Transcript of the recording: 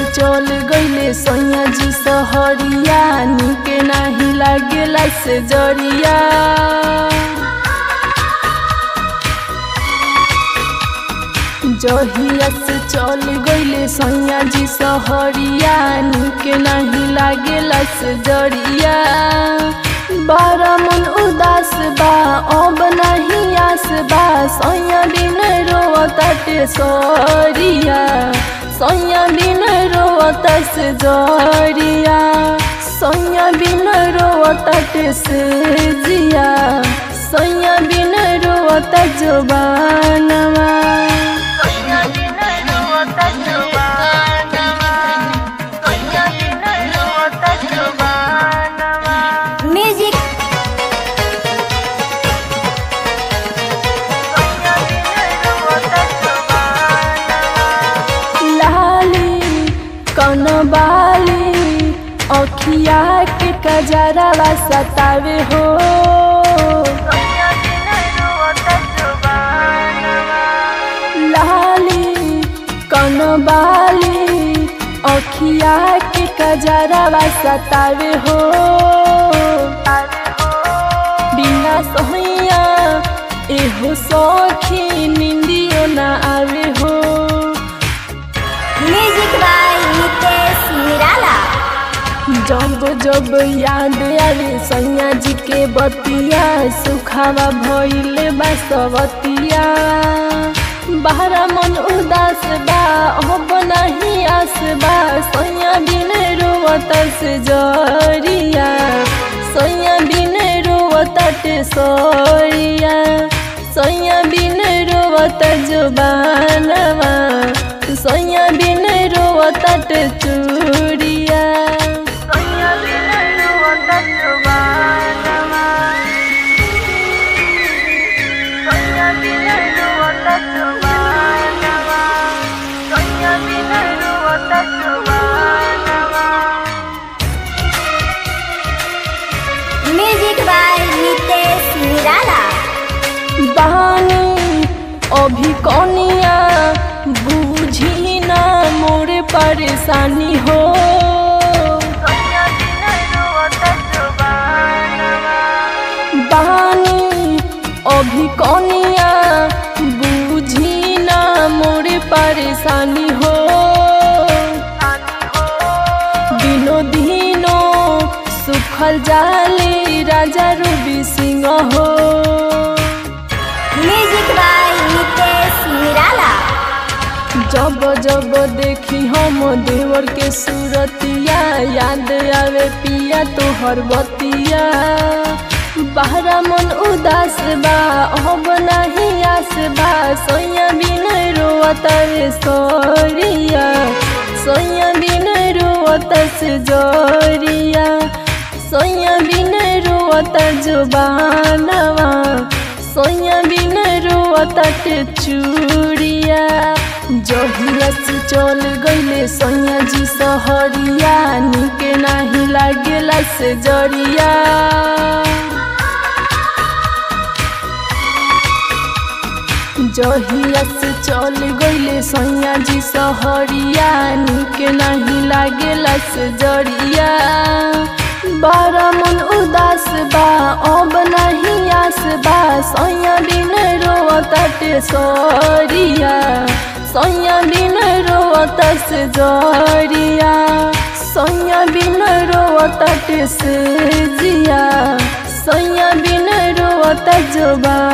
चल गईले सैया जी सहरिया निके नाही लागेला से जरिया जहिया से चल गईले सैया जी सहरिया निके नाही लागेला से जरिया बारा मन उदास बा अब नहीं आस बा सैया बिन रोवताटे सरिया सैया बिन रोवत से जरिया सैया बिन रोवताटे से जिया सैया बिन रोवत जोबानवा म्यूजिक लाली कनबाली अखिया के कजरावा सतावे हो लाली कनबाली अखिया के कजरावा सतावे हो बिना सोहिया एहो सखी निंदियो ना आवे हो म्यूजिक बाय नितेश निराला जब जब याद आवे सैया जी के बतिया सुखावा भइले बसवतिया बाहरा मन उदास बा अब नहीं आस बा सैया बिन रोवत से जरिया सैया बिन रोवत सरिया सैया बिन रोवत जुबानवा सैया बिन रोवत चूड़िया म्यूजिक बाय नितेश निराला बानी अभी कनिया बुझी ना मोर परेशानी हो बानी अभी कनिया बुझी ना मोर परेशानी हो दिनो दिनो सुखल जाले राजा रूबी सिंह हो म्यूजिक बाय नितेश निराला जब जब देखी हम देवर के सूरतिया याद आवे पिया तोहर बतिया बाहरा मन उदास बा अब नहीं आस बा सोया बिन रोवत रे सोरिया सोया बिन रोवत से जोरिया सोया बिन रोवत जुबानवा सोया बिन रोवत चूड़िया जहिया से चल गईले सैया जी सहरिया निके नाही लागेला से जरिया जहिया से चल गईले सैया जी सहरिया निके नाही लागेला से जरिया बारा मन उदास बा अब नहीं आस बा सैया बिन रोवताटे सरिया सैया बिन रोवत से जरिया सैया बिन रोवताटे से जिया सैया बिन रोवत जोबा